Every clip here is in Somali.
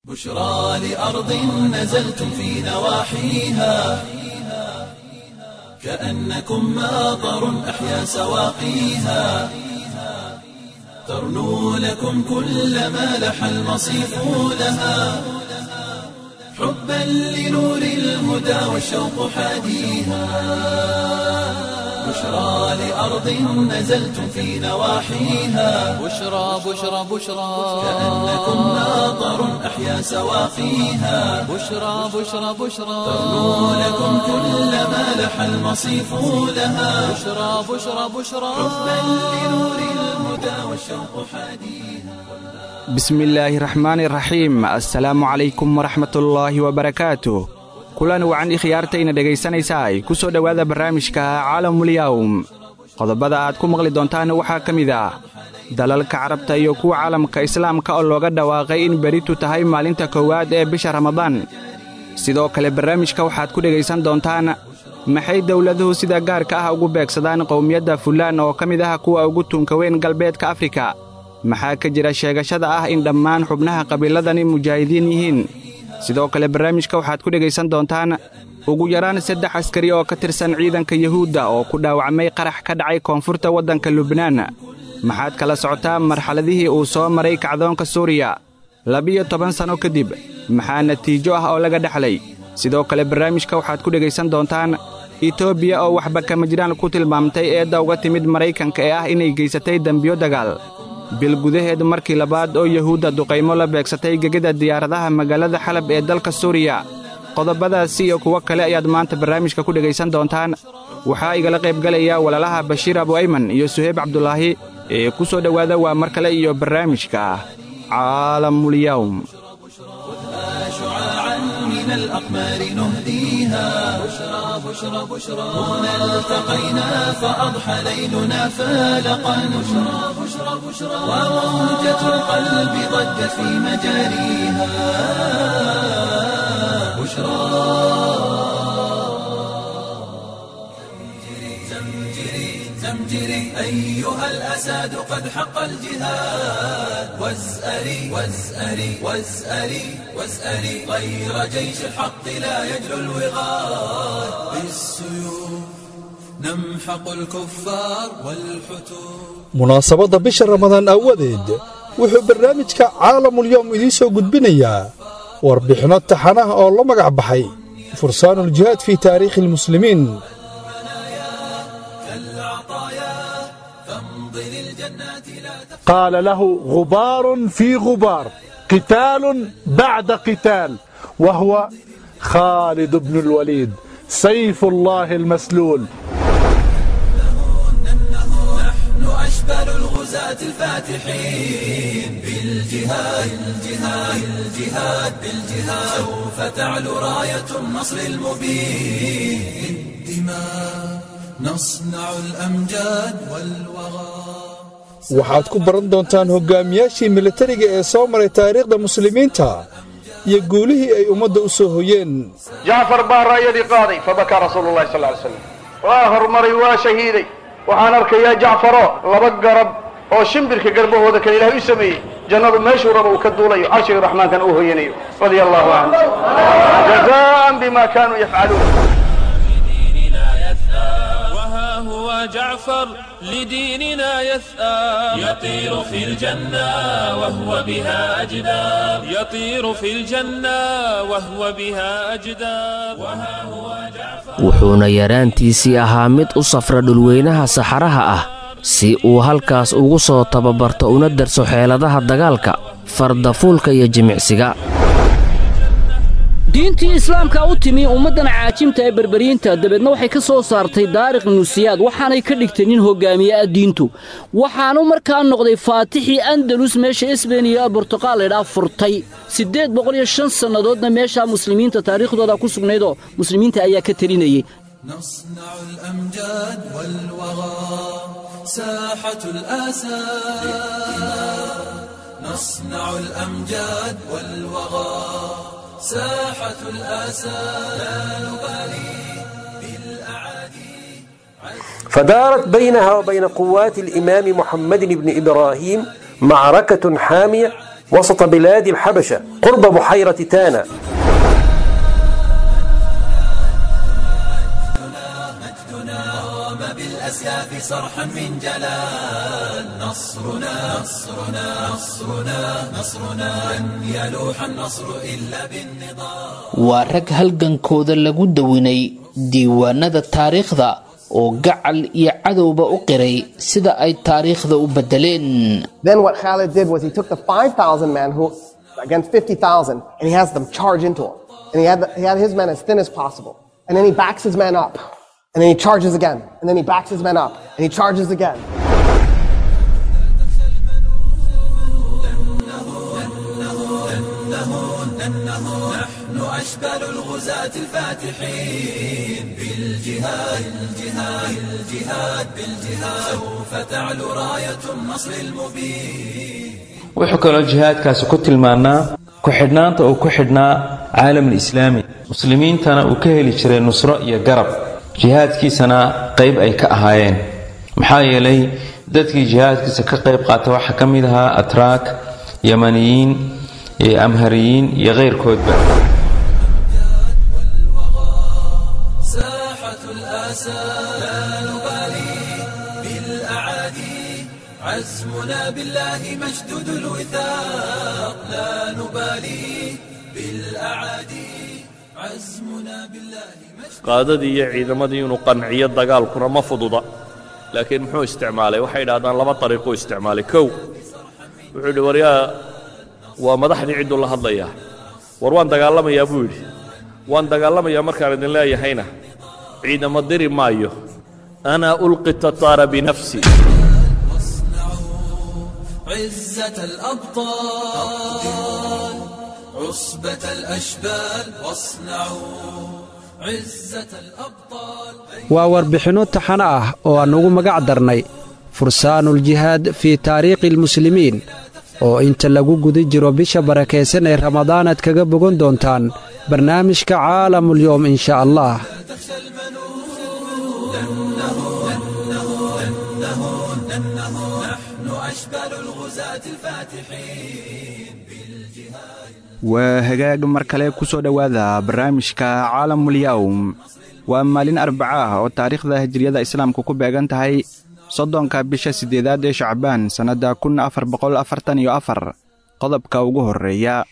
بشرى لأرض نزلتم في نواحيها كأنكم ماطر أحيا سواقيها ترنو لكم كل ما لح المصيف لها حبا لنور الهدى والشوق حاديها بشرى لأرض نزلتم في نواحيها بشرى بشرى بشرى كأنكم ماطر أحيا سواقيها بشرى بشرى بشرى ترنو لكم كل ما لح المصيف لها بشرى بشرى بشرى حبا لنور الهدى والشوق حاديها bismillaahi raxmaani raxiim assalaamu calaykum waraxmatullaahi wabarakaatu kulan wacan ikhyaartayna dhegaysanaysaay ku soo dhowaada barnaamijka caalamulyawm qodobada aad ku maqli doontaan waxaa ka mid ah dalalka carabta iyo kuwa caalamka islaamka oo looga dhawaaqay in beritu tahay maalinta koowaad ee bisha ramadaan sidoo kale barnaamijka waxaad ku dhegaysan doontaan maxay dowladuhu sida gaarka ah ugu beegsadaan qowmiyadda fulaan oo ka mid ah kuwa ugu tunka weyn galbeedka afrika maxaa ka jira sheegashada ah in dhammaan xubnaha qabiiladani mujaahidiin yihiin sidoo kale barnaamijka waxaad ku dhegaysan doontaan ugu yaraan saddex askari oo ka tirsan ciidanka yuhuudda oo ku dhaawacmay qarax ka dhacay koonfurta waddanka lubnaan maxaad kala socotaa marxaladihii uu soo maray kacdoonka suuriya labiyo toban sanno kadib maxaa natiijo ah oo laga dhexlay sidoo kale barnaamijka waxaad ku dhegaysan doontaan etoobiya oo waxba kama jiraan ku tilmaamtay eedda uga timid maraykanka ee ah inay geysatay dembiyo dagaal bil gudaheed markii labaad oo yuhuudda duqaymo la beegsatay gegada diyaaradaha magaalada xalab ee dalka suuriya qodobadaasi iyo kuwo kale ayaad maanta barnaamijka ku dhegaysan doontaan waxaa igala qaybgalaya walaalaha bashiir abu ayman iyo suheyb cabdulaahi ee ku soo dhowaada waa mar kale iyo barnaamijka caalamulyawm شعاعا من الأقمار نهديها بشرى بشرى بشرى هنا التقينا فأضحى ليلنا فالقا بشرى بشرى بشرى وموجة القلب ضجت في مجاريها بشرى زمجري زمجري أيها الأساد قد حق الجهاد وازأري وازأري وازأري وازأري غير جيش الحق لا يجلو الوغاد بالسيوف نمحق الكفار والحتوب munaasabadda bisha ramadaan aawadeed wuxuu barnaamijka caalamulyowm idiin soo gudbinayaa warbixinno taxanaha oo la magac baxay fursaanuljihaad fii taariikhi almuslimiin كالعطايا فامضي للجنات لا تخشى قال له غبار في غبار قتال بعد قتال وهو خالد بن الوليد سيف الله المسلول نحن أشبال الغزاة الفاتحين بالجهاد بالجهاد بالجهاد بالجهاد سوف تعلو راية النصر المبين بالدماء نصنع الأمجاد والوغى waxaad ku baran doontaan hoggaamiyaashii militariga ee soo maray taariikhda muslimiinta iyo guulihii ay ummadda u soo hoyeen jacfar baa raayadii qaaday fabakaa rasuulu llahi sal ly slam waa horumaray waa shahiiday waxaan arkayaa jacfaro laba garab oo shimbirka garbahooda kale ilaahay u sameeyey jannadu meeshuu raba uu ka duulayo carshiga raxmaankan uu hoyanayo radia allahu canhu jazaan bima kaanuu yafcaluun وها هو جعفر لديننا يثأر يطير في الجنة وهو بها أجدار يطير في الجنة وهو بها أجدار وها هو جعفر wuxuuna yaraantiisii ahaa mid u safra dhulweynaha saxaraha ah si uu halkaas ugu soo tababarto una darso xeeladaha dagaalka fardafuulka iyo jimicsiga diintii islaamka u timi ummaddan caajimta ee berberiinta dabeedna waxay ka soo saartay daarikh nusiyaad waxaanay ka dhigtay nin hogaamiye ah diintu waxaanu markaa noqday faatixii andalus meesha esbeyn iyo bortuqaal laydhaa furtay siddeed boqol iyo shan sannadoodna meeshaa muslimiinta taariikhdooda ku sugnaydoo muslimiinta ayaa ka telinayey نصنع الأمجاد والوغى ساحة الآسى نصنع الأمجاد والوغى ساحة الآسى لا نبالي بالأعادي فدارت بينها وبين قوات الإمام محمد بن إبراهيم معركة حامية وسط بلاد الحبشة قرب بحيرة تانا بالأسياف صرحا من جلال نصرنا نصرنا نصرنا نصرنا لن يلوح النصر إلا بالنضال waa rag halgankooda lagu dawinay diiwaanada taariikhda oo gacal iyo cadowba u qiray sida ay taariikhda u bedeleen Then what Khalid did was he took the 5,000 men who against 50,000 and he has them charge into him. And he had, the, he had his men as thin as possible. And then he backs his men up. And then he charges again. And then he backs his men up. And he charges again. نحن أشبال الغزاة الفاتحين بالجهاد الجهاد الجهاد بالجهاد سوف تعلو راية النصر المبين wuxuu kaloo jihaadkaasi ku tilmaanaa ku-xidhnaanta uu ku xidhnaa caalamul islaami muslimiintana uu ka heli jiray nusro iyo garab jihaadkiisana qayb ay ka ahaayeen maxaa yeelay dadkii jihaadkiisa ka qayb qaata waxaa ka mid ahaa atraak yamaniyiin iyo amhariyiin iyo keyrkoodba ساحة الآسى لا نبالي بالأعادي عزمنا بالله مشدود الوثاق لا نبالي بالأعادي عزمنا بالله qaadadii iyo ciidamadii inuu qanciyo dagaalkuna ma fududa laakiin muxuu isticmaalay waxay idhahdaan laba dariiquu isticmaalay kow wuxuu yidhi waryaa waa madaxdii cidduu la hadlayaa war waan dagaalamayaa buu yidhi waan dagaalamayaa markaan idin leeyahayna ciidamo diri maayo ana ulqi tataara binafsi عزة الأبطال عصبة الأشبال واصنعوا عزة الأبطال waa warbixinno taxano ah oo aan ugu magac darnay fursaanuljihaad fii taariikhi almuslimiin oo inta lagu guda jiro bisha barakaysan ee ramadaan aad kaga bogan doontaan barnaamijka caalamulyoom insha allah نحن أشبال الغزاة الفاتحين waa hagaag mar kale ku soo dhowaada barnaamijka caalamulyawm waa maalin arbaca ah oo taariikhda hijriyada islaamku ku beegan tahay soddonka bisha siddeedaad ee shacbaan sannadda kun afar boqol afartan iyo afar qodobka ugu horreeya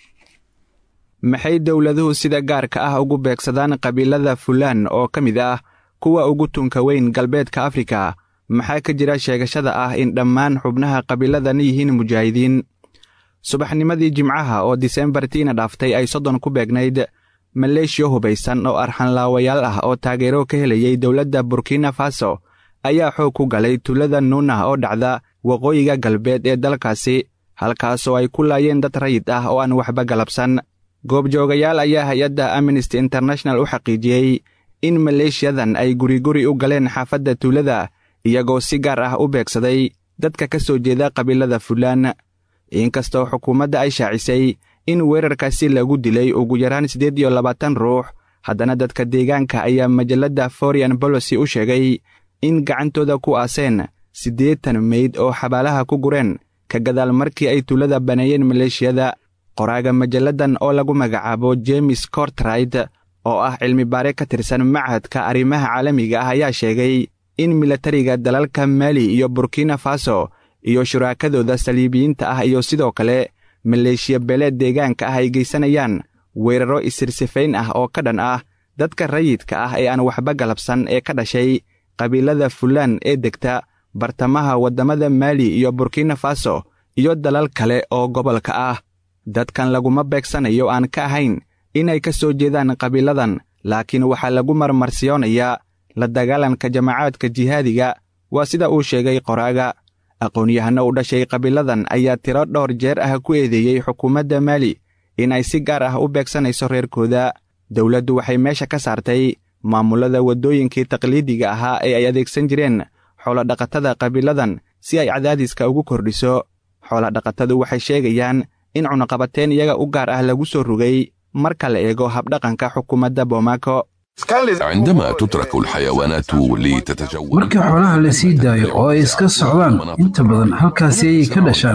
maxay dowladuhu sida gaarka ah ugu beegsadaan qabiilada fulaan oo ka mid ah kuwa ugu tunka weyn galbeedka afrika maxaa ka jira sheegashada ah in dhammaan xubnaha qabiiladan yihiin mujaahidiin subaxnimadii jimcaha oo disembartiina dhaaftay ay soddon ku beegnayd maleeshiya hubaysan oo arxanlaawayaal ah oo taageero ka helayay dowladda burkina faso ayaa xoog ku galay tuulada nuunah oo dhacda waqooyiga galbeed ee dalkaasi halkaasoo ay ku laayeen dad rayid ah oo aan waxba galabsan goobjoogayaal ayaa hay-adda amnesty international u xaqiijiyey in maleeshiyadan ay guriguri u galeen xaafadda tuulada iyagoo si gaar ah u beegsaday dadka ka soo jeeda qabiilada fulaan inkastoo xukuumadda ay shaacisay in weerarkaasi lagu dilay ugu yaraan siddeed iyo labaatan ruux haddana dadka deegaanka ayaa majalladda forian bolosi u sheegay in gacantooda ku aaseen siddeetan meyd oo xabaalaha ku gureen ka gadaal markii ay tuulada baneeyeen maleeshiyada qoraaga majalladan oo lagu magacaabo jemes cortright oo ah cilmibaare ka tirsan machadka arrimaha caalamiga ah ayaa sheegay in milatariga dalalka maali iyo burkina faso iyo shuraakadooda saliibiyiinta ah iyo sidoo kale maleeshiya beeleed deegaanka ah ay geysanayaan weeraro isirsifayn ah oo ka dhan ah dadka rayidka ah ee aan waxba galabsan ee ka dhashay qabiilada fulaan ee degta bartamaha waddamada maali iyo burkina faso iyo dalal kale oo gobolka ah dadkan laguma beegsanayo aan ka ahayn inay ka soo jeedaan qabiiladan laakiin waxaa lagu marmarsiyoonayaa la dagaalanka jamacaadka jihaadiga waa sida uu sheegay qoraaga aqoon-yahano u dhashay qabiiladan ayaa tiro dhowr jeer ah ku eedeeyey xukuumadda maali inay si gaar ah u beegsanayso reerkooda dowladdu waxay meesha ka saartay maamullada waddooyinkii taqliidiga ahaa ee ay adeegsan jireen xoolodhaqatada qabiiladan si ay cadaadiska ugu kordhiso xoolodhaqatadu waxay sheegayaan in cunaqabateen iyaga u gaar ah lagu soo rogay marka la eego habdhaqanka xukuumadda bomaako عندما تترك الحيوانات لتتجول marka xoolaha la sii daayo oo ay iska socdaan inta badan halkaasi ayay ka dhashaan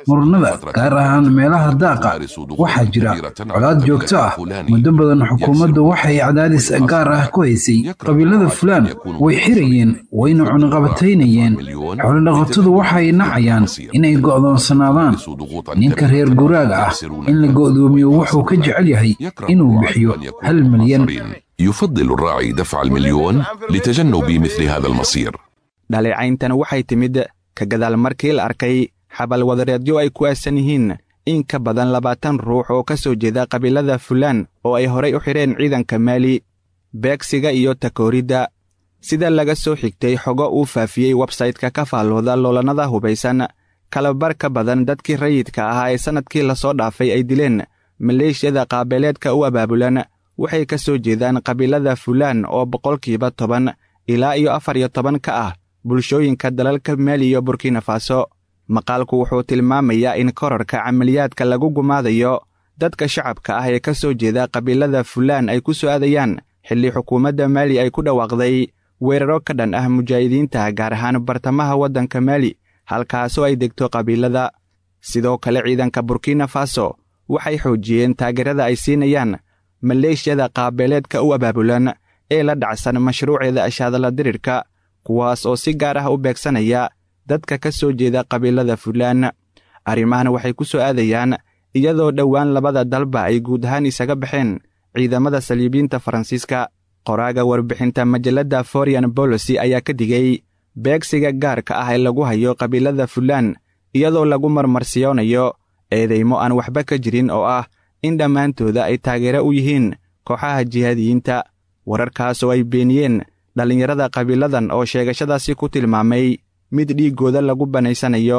murannada gaar ahaan meelaha daaqa waxaa jira colaad joogto ah muddo badan xukuumaddu waxay cadaadis gaar ah ku haysay qabiilada fulaan way xirayeen wayna cunaqabataynayeen xoolodhaqatadu waxay nacayaan inay go'doonsanaadaan ninka reer guraaga ah in la go'doomiyo wuxuu ka jecel yahay inuu bixiyo hal milyan يفضل الراعي دفع المليون لتجنب مثل هذا المصير dhaleecayntan waxay timid ka gadaal markii la arkay xabal wadareedyo ay ku aasan yihiin in ka badan labaatan ruux oo ka soo jeeda qabiilada fulaan oo ay horay u xidheen ciidanka maali beegsiga iyo takooridda sida laga soo xigtay xogo uu faafiyey websayte-ka ka faallooda loolannada hubaysan kalabar ka badan dadkii rayidka ahaa ee sannadkii lasoo dhaafay ay dileen maleeshiyada qaabeeleedka u abaabulan waxay ka soo jeedaan qabiilada fulaan oo boqolkiiba toban ilaa iyo afar iyo toban ka ah bulshooyinka dalalka maali iyo burkina faso maqaalku wuxuu tilmaamayaa in korarka camaliyaadka lagu gumaadayo dadka shacabka ah ee ka soo jeeda qabiilada fulaan ay ku soo aadayaan xilli xukuumadda maali ay ku dhawaaqday weeraro ka dhan ah mujaahidiinta gaar ahaan bartamaha waddanka maali halkaasoo ay degto qabiilada sidoo kale ciidanka burkina faso waxay xoojiyeen taageerada ay siinayaan maleeshiyada qaabeeleedka u abaabulan ee la dhacsan mashruuceeda ashaadala dirirka kuwaas oo si gaar ah u beegsanaya dadka ka soo jeeda qabiilada fulaan arrimahan waxay ku soo aadayaan iyadoo dhowaan labada dalba ay guud ahaan isaga baxeen ciidamada saliibiinta faransiiska qoraaga warbixinta majalladda forian bolosi ayaa ka digay beegsiga gaarka ah ee lagu hayo qabiilada fulaan iyadoo lagu marmarsiyoonayo eedaymo aan waxba ka jirin oo ah in dhammaantooda ay taageero u yihiin kooxaha jihaadiyiinta wararkaasoo ay beeniyeen dhallinyarada qabiiladan oo sheegashadaasi ku tilmaamay mid dhiiggooda lagu banaysanayo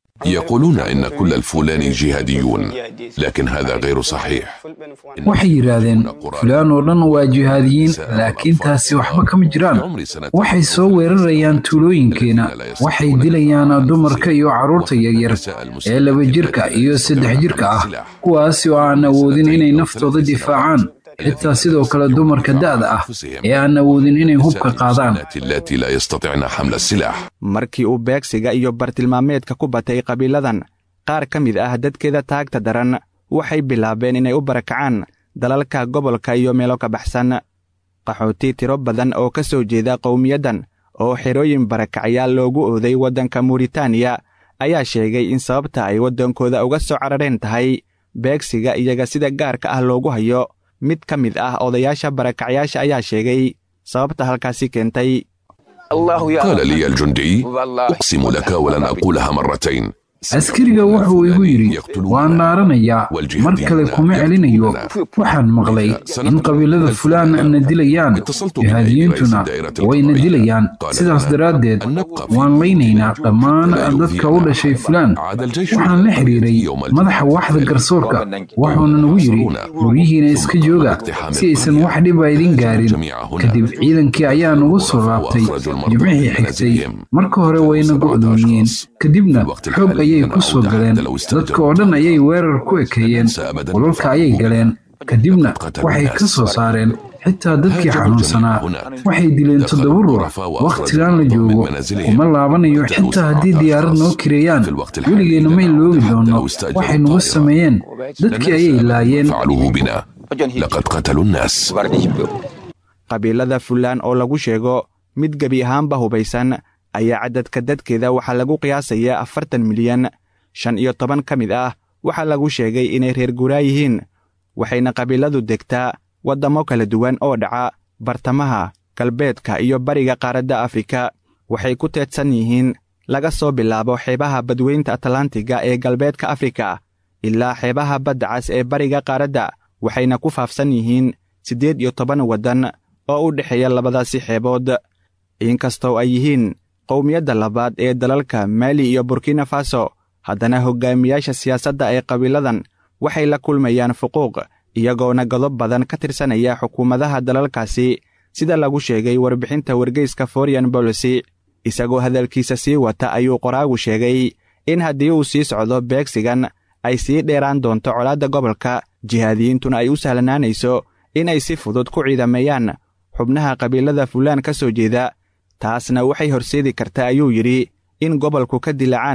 يقولون إن كل الفلان جهاديون لكن هذا غير صحيح waxay yidhaahdeen fulaan oo dhan waa jihaadiyiin laakiin taasi waxba kama jiraan waxay soo weerarayaan tuulooyinkeenna waxay dilayaan dumarka iyo carruurta yaryar ee laba jirka iyo saddex jirka ah kuwaasi oo aan awoodin inay naftooda difaacaan xitaa sidoo kale dumarka da'da ah ee aan awoodin inay hubka qaadaan التي لا يستطعن حمل السلاح markii uu beegsiga iyo bartilmaameedka ku batay qabiiladan qaar ka mid ah dadkeeda taagta daran waxay bilaabeen inay u barakacaan dalalka gobolka iyo meelo ka baxsan qaxooti tiro badan oo ka soo jeeda qowmiyaddan oo xerooyin barakacyaal loogu ooday waddanka muritaaniya ayaa sheegay in sababta ay waddankooda uga soo carareen tahay beegsiga iyaga sida gaarka ah loogu hayo mid ka mid ah odayaasha barakacyaasha ayaa sheegay sababta halkaasi keentay قال لي الجندي أقسم لك ولن أقولها مرتين askariga wuxuu igu yidhi waan dhaaranayaa mar kale kuma celinayo waxaan maqlay in qabiilada fulaan na dilayaan jihaadiyiintuna wayna dilayaan sidaas daraaddeed waan laynaynaa dhammaan dadka u dhashay fulaan waxaan la xidhiiray madaxa waxda garsoorka wuxuuna nagu yidhi guryihiina iska jooga si aysan wax dhiba idin gaarin kadib ciidankii ayaa nagu soo laabtay jimcihii xigtay marka hore wayna go'doomiyeen kadibna xoog ayay ku soo galeen dadka oo dhan ayay weerar ku ekeeyeen qolalka ayay galeen kadibna waxay ka soo saareen xitaa dadkii xanuunsanaa waxay dileen toddoba ruux wakhtigan la joogo kuma laabanayo xitaa haddii diyaarad noo kireeyaan weligeenna may loogi doonno waxay nagu sameeyeen dadkii ayay laayeen فعلوه بنا لقد قتلوا الناس qabiilada fulaan oo lagu sheego mid gebi ahaanba hubaysan ayaa caddadka dadkeeda waxaa lagu qiyaasayaa afartan milyan shan iyo toban ka mid ah waxaa lagu sheegay inay reer guuraa yihiin waxayna qabiiladu degtaa waddammo kala duwan oo dhaca bartamaha galbeedka iyo bariga qaaradda afrika waxay ku teedsan yihiin laga soo bilaabo xeebaha badweynta atlantiga ee galbeedka afrika ilaa xeebaha badda cas ee bariga qaaradda waxayna ku faafsan yihiin siddeed iyo toban waddan oo u dhexeeya labadaasi xeebood inkastoo ay yihiin qowmiyadda labaad ee dalalka maali iyo burkina faso haddana hoggaamiyaasha siyaasadda ee qabiiladan waxay la kulmayaan fuquuq iyagoona godob badan ka tirsanaya xukuumadaha dalalkaasi sida lagu sheegay warbixinta wargeyska forian bolosi isagoo hadalkiisa sii wata ayuu qoraagu sheegay in haddii uu sii socdo beegsigan ay sii dheeraan doonto colaadda gobolka jihaadiyiintuna ay u sahlanaanayso inay si fudud ku ciidameeyaan xubnaha qabiilada fulaan ka soo jeeda taasna waxay horseedi kartaa ayuu yidhi in gobolku ka dilacaan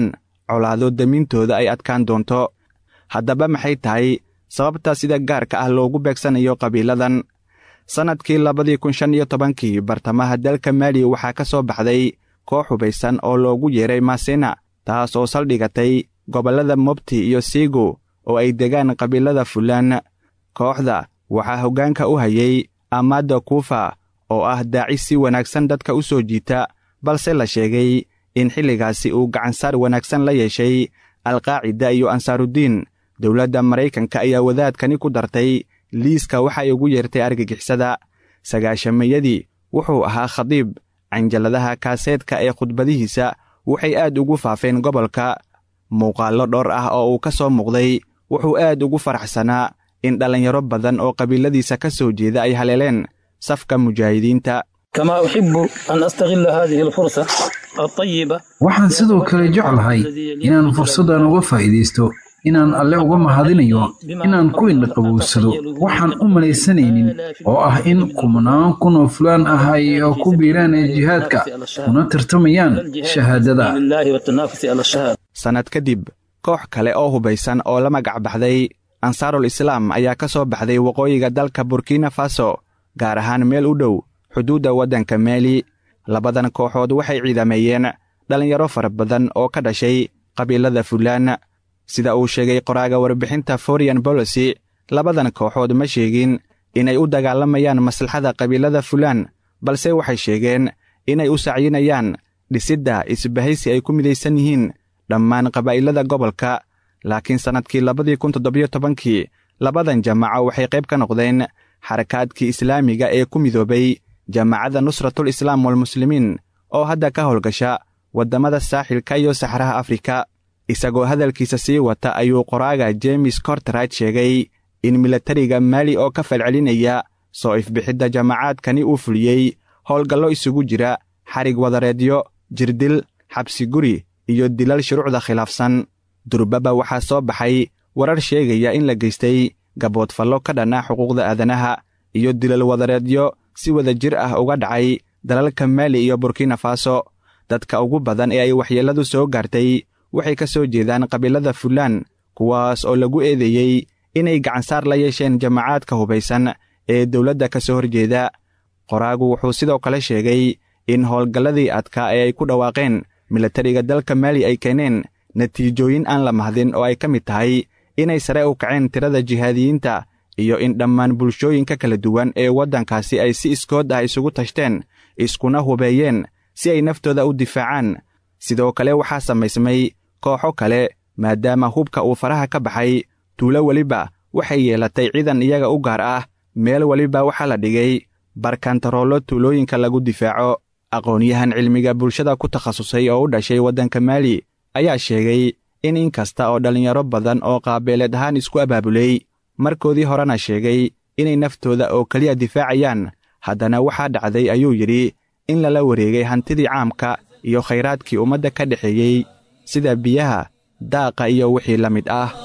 colaado damintooda ay adkaan doonto haddaba maxay tahay sababta sida gaarka ah loogu beegsanayo qabiiladan sannadkii labadii kun shan iyo tobankii bartamaha dalka maali waxaa ka soo baxday koox hubaysan oo loogu yeeray masina taas oo saldhigatay gobollada mobti iyo siigo oo ay degaan qabiilada fulaan kooxda waxaa hoggaanka u hayay amaada kuufa oo ah daaci si wanaagsan dadka u soo jiita balse la sheegay in xilligaasi uu gacansaar wanaagsan la yeeshay alqaacida iyo ansaarudiin dowladda maraykanka ayaa wadaadkani ku dartay liiska waxay ugu yeertay argagixisada sagaashamayadii wuxuu ahaa khadiib canjaladaha kaaseedka ee khudbadihiisa waxay aad ugu faafeen gobolka muuqaallo dhowr ah oo uu ka soo muuqday wuxuu aad ugu faraxsanaa in dhallinyaro badan oo qabiiladiisa ka soo jeeda ay haleeleen safka mujaahidiinta كما أحب أن أستغل هذه الفرصة الطيبة waxaan sidoo kale jeclahay inaan fursaddan uga faa'iidaysto inaan alle uga mahadinayo inaan ku indhaqabowsado waxaan u malaysanaynin oo ah in kumnaan kun oo fulaan ah ay ku biiraan ee jihaadka kuna tartamayaan shahaadada لله والتنافس على الشهادة sannad kadib koox kale oo hubaysan oo la magac baxday ansaarul islaam ayaa ka soo baxday waqooyiga dalka burkina faso gaar ahaan meel u dhow xuduudda waddanka maali labadan kooxood waxay ciidameeyeen dhallinyaro fara badan oo ka dhashay qabiilada fulaan sida uu sheegay qoraaga warbixinta forian bolosi labadan kooxood ma sheegin inay u dagaalamayaan maslaxada qabiilada fulaan balse waxay sheegeen inay u sacyinayaan dhisidda isbahaysi ay ku midaysan yihiin dhammaan qabaa'ilada gobolka laakiin sannadkii labadii kun toddobiyo tobankii labadan jamaaco waxay qayb ka noqdeen xarakaadkii islaamiga ee ku midoobay jamaacadda nusratul islaam walmuslimiin oo hadda ka howlgasha waddamada saaxilka iyo saxraha afrika isagoo hadalkiisa sii wata ayuu qoraaga jeemes kortrad sheegay in milatariga maali oo ka falcelinaya soo ifbixidda jamaacaadkani uu fuliyey howlgallo isugu jira xarig wadareedyo jirdil xabsi guri iyo dilal shuruucda khilaafsan durbaba waxaa soo baxay warar sheegaya in la geystay gaboodfallo ka dhan ah xuquuqda aadanaha iyo dilal wadareedyo si wada jir ah uga dhacay dalalka maali iyo burkina faso dadka ugu badan ee ay waxyeelladu soo gaartay waxay ka soo jeedaan qabiilada fulaan kuwaas oo lagu eedeeyey inay gacansaar la yeesheen jamaacaadka hubaysan ee dowladda ka soo horjeeda qoraagu wuxuu sidoo kale sheegay in howlgalladii adkaa ee ay ku dhawaaqeen milatariga dalka maali ay keeneen natiijooyin aan la mahdin oo ay ka mid tahay inay sare u kaceen tirada jihaadiyiinta iyo in dhammaan bulshooyinka kala duwan ee waddankaasi ay si iskood ah isugu tashteen iskuna hubeeyeen si ay naftooda u difaacaan sidoo kale waxaa samaysmay kooxo kale maadaama hubka uu faraha ka baxay tuulo weliba waxay yeelatay ciidan iyaga u gaar ah meel weliba waxaa la dhigay barkantaroollo tuulooyinka lagu difaaco aqoon-yahan cilmiga bulshada ku takhasusay oo u dhashay waddanka maali ayaa sheegay in in kasta oo dhallinyaro badan oo qaabeeleed ahaan isku abaabulay markoodii horena sheegay inay naftooda oo keliya difaacayaan haddana waxaa dhacday ayuu yidhi in lala wareegay hantidii caamka iyo khayraadkii ummadda ka dhexeeyey sida biyaha daaqa iyo wixii la mid ah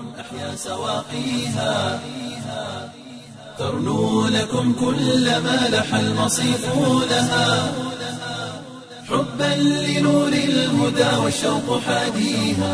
ترنو لكم كل ما لح المصيف لها حبا لنور الهدى والشوق حاديها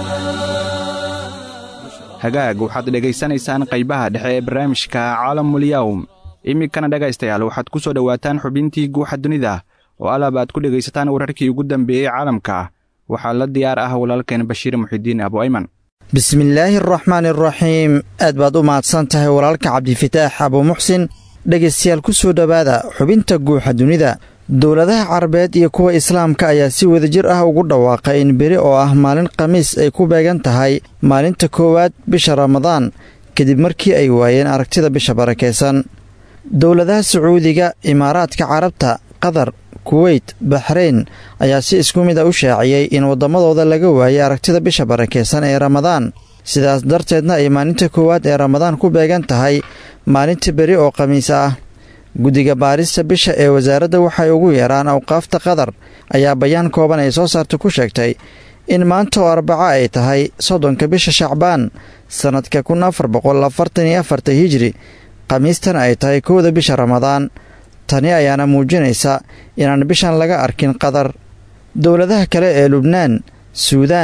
hagaag waxaad dhegaysanaysaan qaybaha dhexe ee barnaamijka caalamulyawm iminkana dhegaystayaal waxaad ku soo dhowaataan xubintii guuxa dunida oo alab aad ku dhegaysataan wararkii ugu dambeeyey caalamka waxaa la diyaar ah walaalkeen bashiir muxidiin abu ayman bismillaahi araxmaan araxiim aad baad u mahadsan tahay walaalka cabdifataax abuu muxsin dhegaystayaal ku soo dhowaada xubinta guuxa dunida dowladaha carabeed iyo kuwa islaamka ayaa si wadajir ah ugu dhawaaqay in beri oo ah maalin khamiis ay ku beegan tahay maalinta koowaad bisha ramadaan kadib markii ay waayeen aragtida bisha barakaysan dowladaha sacuudiga imaaraadka carabta qatar kuweyt baxrayn ayaa si isku mid a u shaaciyey in waddamadooda laga waayay aragtida bisha barakaysan ee ramadaan sidaas darteedna ay maalinta koowaad ee ramadaan ku beegan tahay maalinta beri oo khamiis ah guddiga baarista bisha ee wasaaradda waxay ugu yeeraan awqaafta qatar ayaa bayaan kooban ay soo saarta ku sheegtay in maanta oo arbaco ay tahay soddonka bisha shacbaan sannadka kun afar boqol afartan iyo afarta hijri khamiistana ay tahay kowda bisha ramadaan tani ayaana muujinaysa inaan bishan laga arkin qatar dowladaha kale ee lubnaan suudaan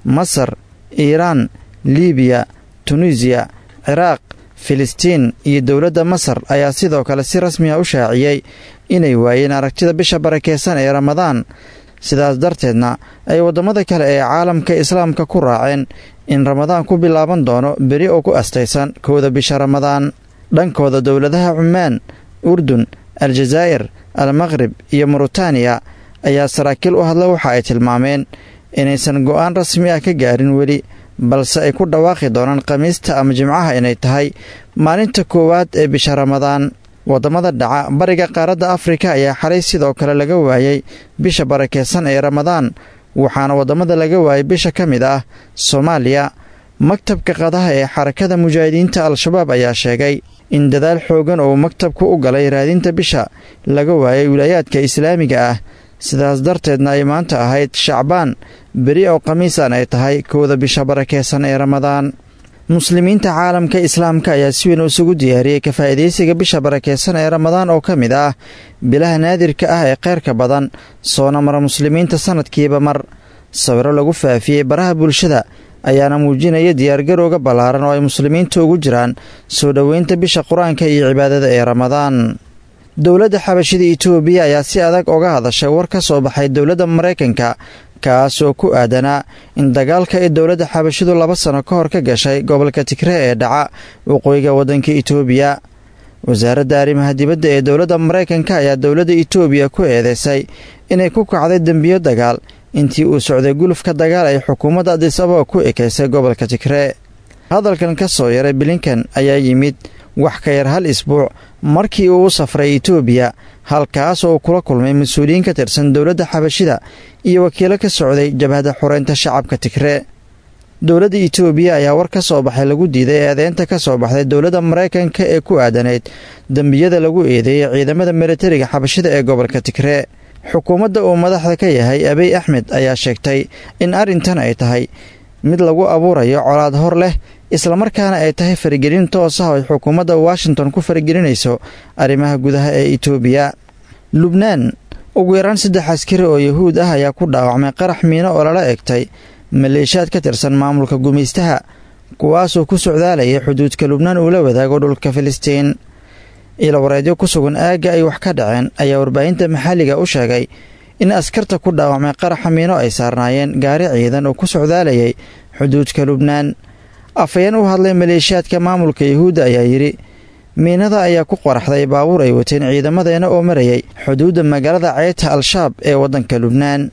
masar iiraan liibiya tunisiya ciraaq filistiin iyo dowladda masar ayaa sidoo kale si rasmiya u shaaciyey inay waayeen aragtida bisha barakeysan ee ramadaan sidaas darteedna ay waddamada kale ee caalamka islaamka ku raaceen in ramadaan ku bilaaban doono beri oo ku astaysan kowda bisha ramadaan dhankooda dowladaha cumaan urdun aljazaa'ir almaqrib iyo muritaaniya ayaa saraakiil u hadla waxa ay tilmaameen inaysan go'aan rasmi ah ka gaarin weli balse ay ku dhawaaqi doonaan khamiista ama jimcaha inay tahay maalinta koowaad ee bisha ramadaan waddamada dhaca bariga qaaradda afrika ayaa xalay sidoo kale laga waayey bisha barakeysan ee ramadaan waxaana waddamada laga waayay bisha ka mid ah soomaaliya maktabka qadaha ee xarakada mujaahidiinta al-shabaab ayaa sheegay in dadaal xoogan oo maktabku u galay raadinta bisha laga waayay wilaayaadka islaamiga ah sidaas darteedna ay maanta ahayd shacbaan beri oo khamiisan ay tahay kowda bisha barakeysan ee ramadaan muslimiinta caalamka islaamka ayaa si weyn isugu diyaariyey ka faa'iidaysiga bisha barakeysan ee ramadaan oo ka mid ah bilaha naadirka ah ee kheyrka badan soona mara muslimiinta sannadkiiba mar sawiro lagu faafiyey baraha bulshada ayaana muujinaya diyaargarowga ballaaran oo ay muslimiinta ugu jiraan soo dhoweynta bisha qur-aanka iyo cibaadada ee ramadaan dowladda xabashida itoobiya ayaa si adag uga hadashay war ka soo baxay dowladda maraykanka kaas oo ku aadanaa in dagaalka ee dowladda xabashidu laba sano ka hor ka gashay gobolka tigre ee dhaca waqooyiga waddanka itoobiya wasaaradda arrimaha dibadda ee dowladda maraykanka ayaa dowladda itoobiya ku eedeysay inay ku kacday dembiyo dagaal intii uu socday gulufka dagaal ay xukuumadda adis ababa ku ekeysay gobolka tigre hadalkan ka soo yaray bilinkan ayaa yimid wax ka yar hal isbuuc markii uu u safray itoobiya halkaas oo uu kula kulmay mas-uuliyiin ka tirsan dowladda xabashida iyo wakiilo ka socday jabhadda xoreynta shacabka tigre dowladda itoobiya ayaa war ka soo baxay lagu diiday eedeynta ka soo baxday dowladda maraykanka ee ku aadanayd dembiyada lagu eedeeyey ciidamada militariga xabashida ee gobolka tigre xukuumadda uu madaxda ka yahay abiy axmed ayaa sheegtay in arrintan ay tahay mid lagu abuurayo colaad hor leh islamarkaana ay tahay faragelin toos ah oo ay xukuumadda washington ku faragelinayso arrimaha gudaha ee itoobiya lubnaan ugu yaraan saddex askari oo yahuud ah ayaa ku dhaawacmay qarax miino oo lala egtay maleeshiyaad ka tirsan maamulka gumaystaha kuwaasoo ku socdaalayay xuduudka lubnaan uu la wadaago dhulka filistiin ilawareedyo ku sugan aagga ay wax ka dhaceen ayaa warbaahinta maxalliga u sheegay in askarta ku dhaawacmay qaraxa miino ay saarnaayeen gaari ciidan oo ku socdaalayay xuduudka lubnaan afhayeen u hadlay maleeshiyaadka maamulka yahuudda ayaa yidhi miinada ayaa ku qoraxday baabuur ay wateen ciidamadeena oo marayay xuduudda magaalada ceyta al-shaab ee waddanka lubnaan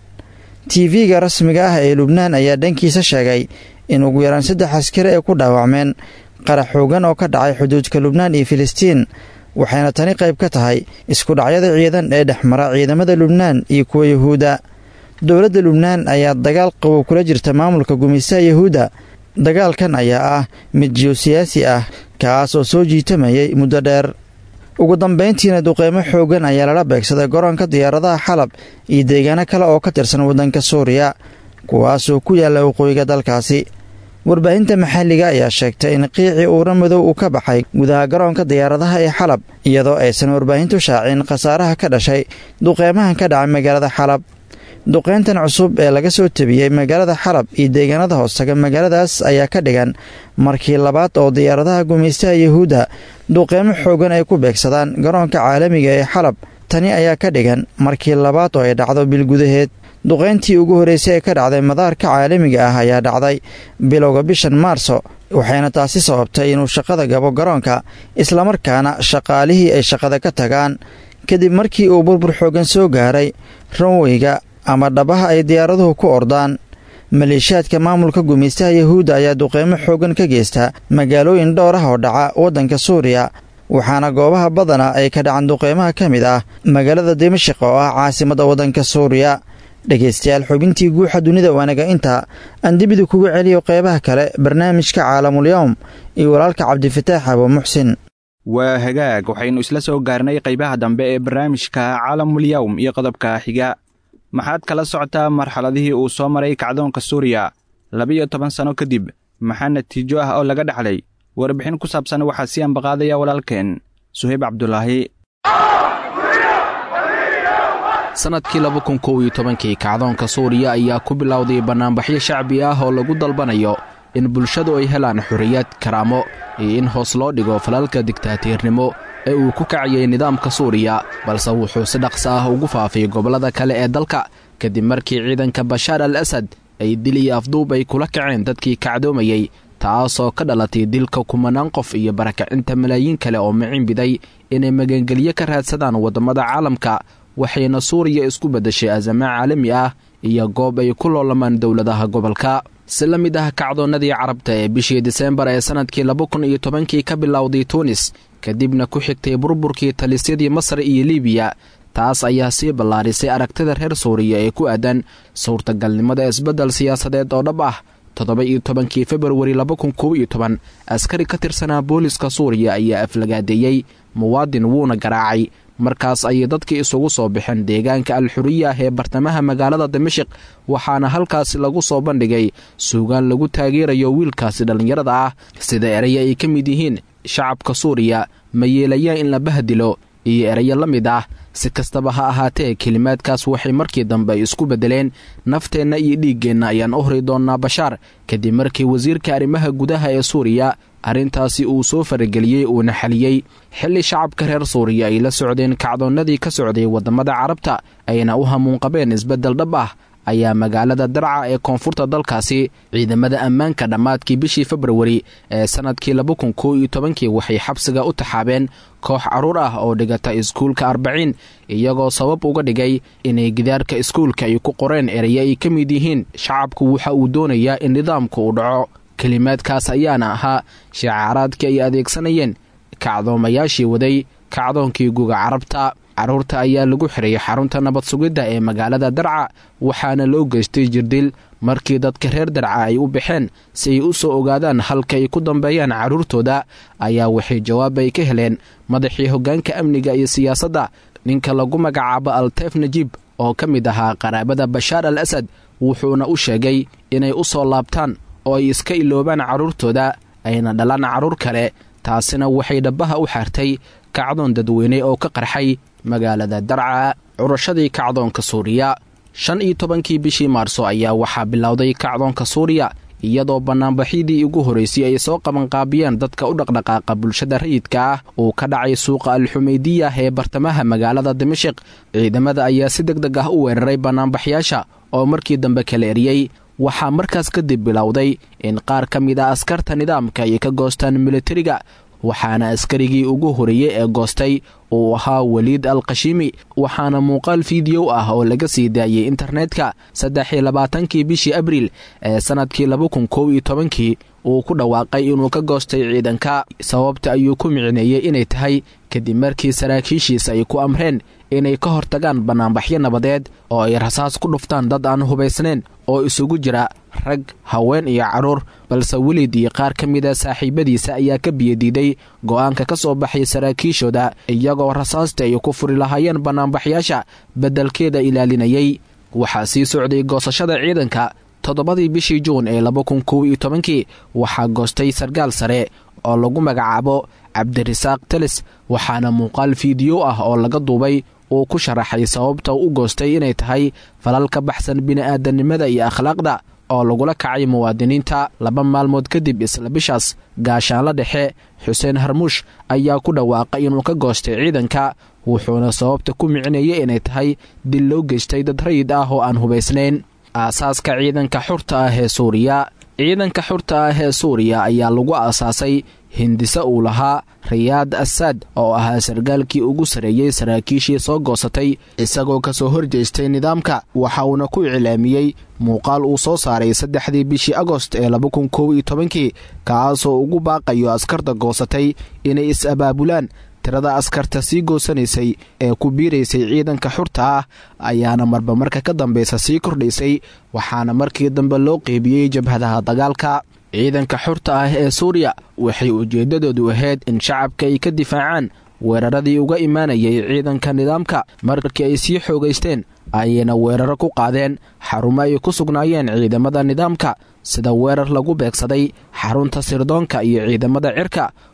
tv-ga rasmiga ah ee lubnaan ayaa dhankiisa sheegay in ugu yaraan saddex askari ay ku dhaawacmeen qarax xoogan oo ka dhacay xuduudka lubnaan iyo filistiin waxayna tani qayb ka tahay isku dhacyada ciidan ee dhex mara ciidamada lubnaan iyo kuwa yahuudda dowladda lubnaan ayaa dagaal qabow kula jirta maamulka gumaystaha yahuudda dagaalkan ayaa ah mid jiyosiyaasi ah kaas oo soo jiitamayay muddo dheer ugu dambayntiina duqeymo xoogan ayaa lala beegsaday garoonka diyaaradaha xalab iyo deegaano kale oo ka tirsan waddanka suuriya kuwaasoo ku yaalla waqooyiga dalkaasi warbaahinta maxalliga ayaa sheegtay in qiicii uura madow uu ka baxay gudaha garoonka diyaaradaha ee xalab iyadoo aysan warbaahintu shaacin khasaaraha ka dhashay duqeymahan ka dhacay magaalada xalab duqeyntan cusub ee laga soo tebiyey magaalada xalab iyo deegaanada hoostaga magaaladaas ayaa ka dhigan markii labaad oo diyaaradaha gumaystaha yahuudda duqeymo xoogan ay ku beegsadaan garoonka caalamiga ee xalab tani ayaa ka dhigan markii labaad oo ay dhacdo bil gudaheed duqeyntii ugu horreysay ee ka dhacday madaarka caalamiga ah ayaa dhacday bilowga bishan maarso waxayna taasi sababtay inuu shaqada gabo garoonka islamarkaana shaqaalihii ay shaqada ka tagaan kadib markii uu burbur xoogan soo gaaray ranweyga ama dhabaha ay diyaaraduhu ku ordaan maleeshiyaadka maamulka gumaystaha yahuudda ayaa duqeymo xoogan ka geysta magaalooyin dhowr ah oo dhaca waddanka suuriya waxaana goobaha badana ay ka dhacan duqeymaha ka mid ah magaalada dimashik oo ah caasimadda waddanka suuriya dhegaystayaal xubintii guuxa dunida waanaga inta aan dibida kugu celiyo qeybaha kale barnaamijka caalamulyowm iyo walaalka cabdifataax abo muxsin waa hagaag waxaynu isla soo gaarnay qaybaha dambe ee barnaamijka caalamulyowm iyo qodobka xiga maxaad kala socotaa marxaladihii uu soo maray kacdoonka suuriya labiyo toban sanno kadib maxaa natiijo ah oo laga dhaxlay warbixin ku saabsan waxaa sii ambaqaadaya walaalkeen suhayb cabdulaahi sannadkii laba kun kow iyo tobankii kacdoonka suuriya ayaa ku bilowday bannaanbaxyo shacbi ah oo lagu dalbanayo in bulshadu ay helaan xorriyad karaamo iyo in hoos loo dhigo falalka digtaatiirnimo ee uu ku kacayay nidaamka suuriya balse wuxuu si dhaqsa ah ugu faafay gobollada kale ee dalka kadib markii ciidanka bashaar al asad ay dil iyo afduub ay kula kaceen dadkii kacdoomayey taasoo ka dhalatay dilka kumanaan qof iyo barakacinta malaayiin kale oo macinbiday inay magangelyo ka raadsadaan waddammada caalamka waxayna suuriya isku beddeshay azamo caalami ah iyo goob ay ku loolamaan dowladaha gobolka si la mid ah kacdoonnadii carabta ee bishii diseembar ee sannadkii laba kun iyo tobankii ka bilowday tuunis kadibna ku xigtay burburkii talisyadii masar iyo libiya taas ayaa sii ballaarisay aragtida reer suuriya ee ku aadan suurtagalnimada isbeddel siyaasadeed oo dhab ah toddoba iyo tobankii februari laba kun kow iyo toban askari ka tirsanaa booliska suuriya ayaa aflagaadeeyey muwaadin wuuna garaacay markaas ayay dadkii isugu soo baxeen deegaanka al-xuriya ah ee bartamaha magaalada dimashik waxaana halkaasi lagu soo bandhigay suugaan lagu taageerayo wiilkaasi dhallinyarada ah sida eraya ay ka mid yihiin shacabka suuriya ma yeelayaan in la bahdilo iyo erayo la mid ah si kastaba ha ahaatee kelimaadkaas waxay markii dambe isku beddeleen nafteenna iyo dhiiggeenna ayaan u hori doonnaa bashaar kadib markii wasiirka arrimaha gudaha ee suuriya arrintaasi uu soo farageliyey uuna xaliyey xilli shacabka reer suuriya ay la socdeen kacdoonnadii ka socday waddamada carabta ayna u hamuunqabeen isbeddel dhab ah ayaa magaalada darca ee koonfurta dalkaasi ciidamada ammaanka dhammaadkii bishii februari ee sannadkii laba kun kow iyo tobankii waxay xabsiga u taxaabeen koox carruur ah oo dhigata iskuulka arbaciin iyagoo sabab uga dhigay inay gidaarka iskuulka ay ku qoreen eraye ay ka mid yihiin shacabku waxa uu doonayaa in nidaamku uu dhaco kelimaadkaas ayaana ahaa shicaaraadkii ay adeegsanayeen kacdoomayaashii waday kacdoonkii guga carabta carruurta ayaa lagu xiray xarunta nabad sugidda ee magaalada darca waxaana loo geystay jirdil markii dadka reer darca ay u baxeen si ay u soo ogaadaan halka ay ku dambeeyaan carruurtooda ayaa waxay jawaab ay ka heleen madaxii hoggaanka amniga iyo siyaasadda ninka lagu magacaabo alteef najiib oo ka mid ahaa qaraabada bashaar al asad wuxuuna u sheegay inay u soo laabtaan oo ay iska iloobaan carruurtooda ayna dhalaan carruur kale taasina waxay dhabbaha u xaartay kacdoon dadweyne oo ka qarxay magaalada darca curashadii kacdoonka suuriya shan iyo tobankii bishii maarso ayaa waxaa bilowday kacdoonka suuriya iyadoo bannaanbaxyadii ugu horraysay ay soo qabanqaabiyeen dadka u dhaqdhaqaaqa bulshada rayidka ah uu ka dhacay suuqa al-xumaydiya ee bartamaha magaalada dimashik ciidamada ayaa si deg deg ah u weeraray bannaanbaxyaasha oo markii dambe kala eriyey waxaa markaas kadib bilowday in qaar ka mid ah askarta nidaamka ay ka goostaan militariga waxaana askarigii ugu horeeyey ee goostay uu ahaa weliid al khashiimi waxaana muuqaal fiidiyow ah oo laga sii daayey internetka saddex iyo labaatankii bishii abriil ee sannadkii laba kun kow iyo tobankii uu ku dhawaaqay inuu ka goostay ciidanka sababta ayuu ku micneeyey inay tahay kadib markii saraakiishiisa ay ku amreen inay ka hortagaan bannaanbaxyo nabadeed oo ay rasaas ku dhuftaan dad aan hubaysnayn oo isugu jira rag haween iyo carruur balse welid iyo qaar ka mida saaxiibadiisa ayaa ka biyadiiday go'aanka ka soo baxay saraakiishooda iyagoo rasaasta ay ku furi lahaayeen bannaanbaxyaasha beddelkeeda ilaalinayay waxaa sii socday goosashada ciidanka toddobadii bishii juun ee laba kun kow iyo tobankii waxaa goostay sarkaal sare oo lagu magacaabo cabdirasaaq telis waxaana muuqaal fiidiyo ah oo laga duubay uu ku sharaxay sababta u goostay inay tahay falal ka baxsan bini'aadanimada iyo akhlaaqda oo lagula kacay muwaadiniinta laba maalmood kadib isla bishaas gaashaanla dhexe xuseen harmuush ayaa ku dhawaaqay inuu ka goostay ciidanka wuxuuna sababta ku micneeyey inay tahay dil loo geystay dad rayid ah oo aan hubaysnayn aasaaska ciidanka xurta ah ee suuriya ciidanka xurta ah ee suuriya ayaa lagu aasaasay hindise uu lahaa riyaad asaad oo ahaa sarkaalkii ugu sarreeyey saraakiishii soo goosatay isagoo ka soo horjeestay nidaamka waxa uuna ku iclaamiyey muuqaal uu soo saaray saddexdii bishii agost ee laba kun kow iyo tobankii kaasoo ugu baaqayo askarta goosatay inay is-abaabulaan tirada askarta sii goosanaysay ee ku biiraysay ciidanka xurta ah ayaana marba marka ka dambeysa sii kordhaysay waxaana markii dambe loo qeybiyey jabhadaha dagaalka ciidanka xurta ah ee suuriya waxay ujeeddadoodu ahayd in shacabka ay ka difaacaan weeraradii uga imaanayay ciidanka nidaamka markii ay sii xoogaysteen ayayna weeraro ku qaadeen xarumo ay ku sugnaayeen ciidamada nidaamka sida weerar lagu beegsaday xarunta sirdoonka iyo ciidamada cirka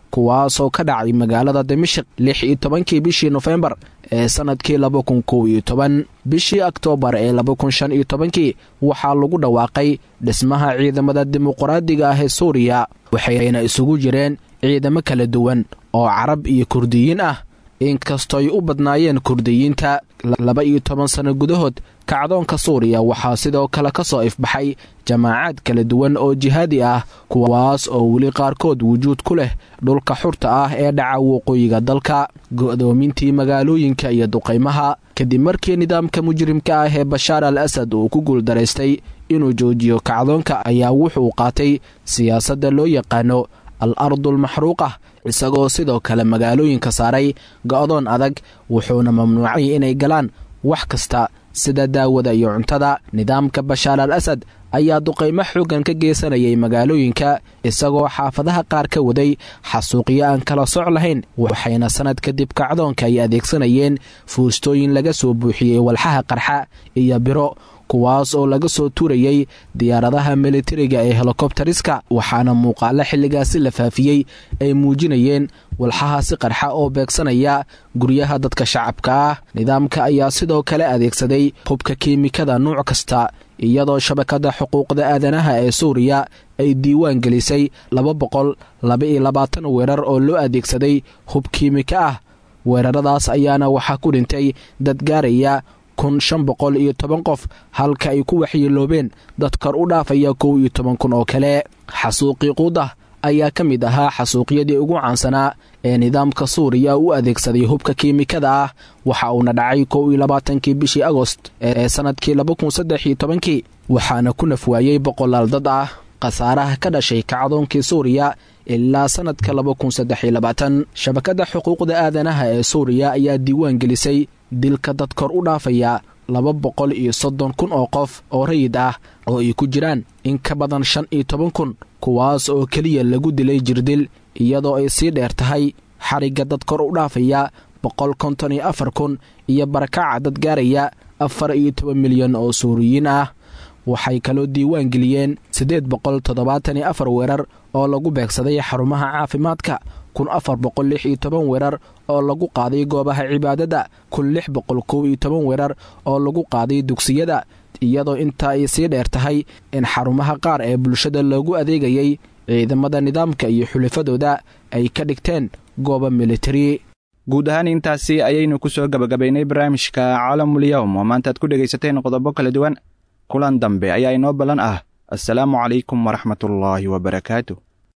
kuwaasoo ka dhacay magaalada dimashik lix iyo tobankii bishii nofembar ee sannadkii laba kun kow iyo toban bishii oktoobar ee laba kun shan iyo tobankii waxaa lagu dhawaaqay dhismaha ciidamada dimuqraadiga ah ee suuriya waxayna isugu jireen ciidamo kala duwan oo carab iyo kurdiyiin ah inkastooy u badnaayeen kurdiyiinta laba iyo toban sanno gudahood kacdoonka suuriya waxaa sidoo kale ka soo ifbaxay jamaacaad kala duwan oo jihaadi ah kuwaas oo weli qaarkood wujuud ku leh dhulka xurta ah ee dhaca waqooyiga dalka go'doomintii magaalooyinka iyo duqaymaha kadib markii nidaamka mujrimka ah ee bashaar al asad uu ku guuldaraystay inuu joojiyo kacdoonka ayaa wuxuu qaatay siyaasadda loo yaqaano al ardulmaxruuqa isagoo sidoo kale magaalooyinka saaray go'doon adag wuxuuna mamnuucay inay galaan wax kasta sida daawada iyo cuntada nidaamka bashaar al asad ayaa duqaymo xooggan ka geysanayay magaalooyinka isagoo xaafadaha qaar ka waday xasuuqyo aan kala soc lahayn waxayna sannad kadib kacdoonka ay adeegsanayeen fuustooyin laga soo buuxiyey walxaha qarxa iyo biro kuwaas oo laga soo tuurayey diyaaradaha militariga ee helikobteriska waxaana muuqaalo xilligaasi la faafiyey ay muujinayeen walxahaasi qarxa oo beegsanaya guryaha dadka shacabka ah nidaamka ayaa sidoo kale adeegsaday hubka kiimikada nuuc kasta iyadoo shabakadda xuquuqda aadanaha ee suuriya ay diiwaan gelisay laba boqol laba iyo labaatan weerar oo loo adeegsaday hub kiimika ah weeraradaas ayaana waxaa ku dhintay dad gaaraya kun shan boqol iyo toban qof halka ay ku waxyeeloobeen dad kor u dhaafaya kow iyo toban kun oo kale xasuuqii quudah ayaa ka mid ahaa xasuuqyadii ugu caansanaa ee nidaamka suuriya u adeegsaday hubka kiimikada ah waxa uuna dhacay kow iyo labaatankii bishii agost ee sannadkii laba kun saddex iyo tobankii waxaana ku nafwaayey boqolaal dad ah khasaaraha ka dhashay kacdoonkii suuriya ilaa sannadka laba kun saddex iyo labaatan shabakadda xuquuqda aadanaha ee suuriya ayaa diiwaan gelisay dilka dad kor u dhaafaya laba boqol iyo soddon kun oo qof oo rayid ah oo ay ku jiraan in ka badan shan iyo toban kun kuwaas oo keliya lagu dilay jirdil iyadoo ay sii dheer tahay xarigga dad kor u dhaafaya boqol konton iyo afar kun iyo barakaca dad gaaraya afar iyo toban milyan oo suuriyiin ah waxay kaloo diiwaan geliyeen siddeed boqol toddobaatan iyo afar weerar oo lagu beegsaday xarumaha caafimaadka kun afar boqol lix iyo toban weerar oo lagu qaaday goobaha cibaadada kun lix boqol kow iyo toban weerar oo lagu qaaday dugsiyada iyadoo intaa ay sii dheer tahay in xarumaha qaar ee bulshada loogu adeegayay ciidamada nidaamka iyo xulafadooda ay ka dhigteen gooba militari guud ahaan intaasi ayaynu ku soo gebagabaynay barnaamijka caalamul-yowm oo maantaad ku dhegaysateen qodobo kala duwan kulan dambe ayaa inoo ballan ah assalaamu calaykum waraxmatullaahi wabarakaatu